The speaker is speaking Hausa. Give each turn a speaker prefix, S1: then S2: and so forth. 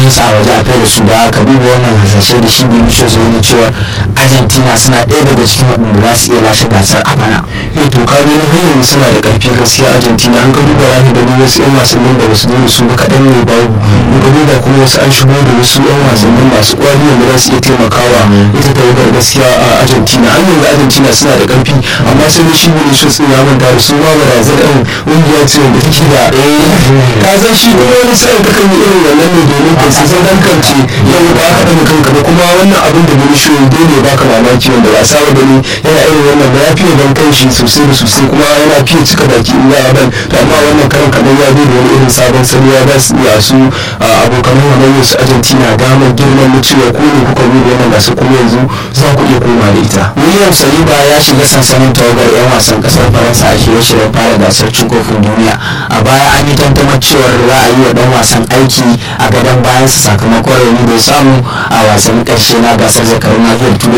S1: su a waje a kai da su da aka duba wannan hasashe da shi biyu shi zai cewa argentina suna ɗaya daga cikin waɗanda za su iya lashe gasar a bana
S2: eh to ka ga hanyar suna da ƙarfi gaskiya argentina an ga duba rafi da wasu yan wasannin da basu zo su ba kaɗan ne babu in ga duba kuma wasu an shigo da wasu yan wasannin masu ƙwari wanda za su iya taimakawa ita ta wugar gaskiya a argentina an yanzu argentina suna da ƙarfi amma sai da shi ne shi sun ya manta da su ma barazan ɗin ƙungiya ce wanda take da ka san shi kuma wani sa'in kakan yi irin wannan ne domin ka su san kance yau ba ka ɗaga kanka ba kuma wannan abin da wani shi dole ba ka mamaki wanda ba saba gani yana irin wannan ba ya fiye ban kan shi sosai da sosai kuma yana fiye cika baki in ya ban to amma wannan karan kaɗan ya zo da wani irin sabon salo ya ba su iya su abokan hamayyar su argentina damar girman na cewa ko ne kuka zo da wannan gasa kuma yanzu za ku iya koma da ita
S1: william saliba ya shiga sansanin tawagar 'yan wasan kasar faransa a shirye-shiryen fara gasar cin kofin duniya a baya an yi tantamar cewar za a yi wa dan wasan aiki a gadon bayansa sakamakon rauni bai samu a wasannin karshe na gasar zakarun nahiyar turai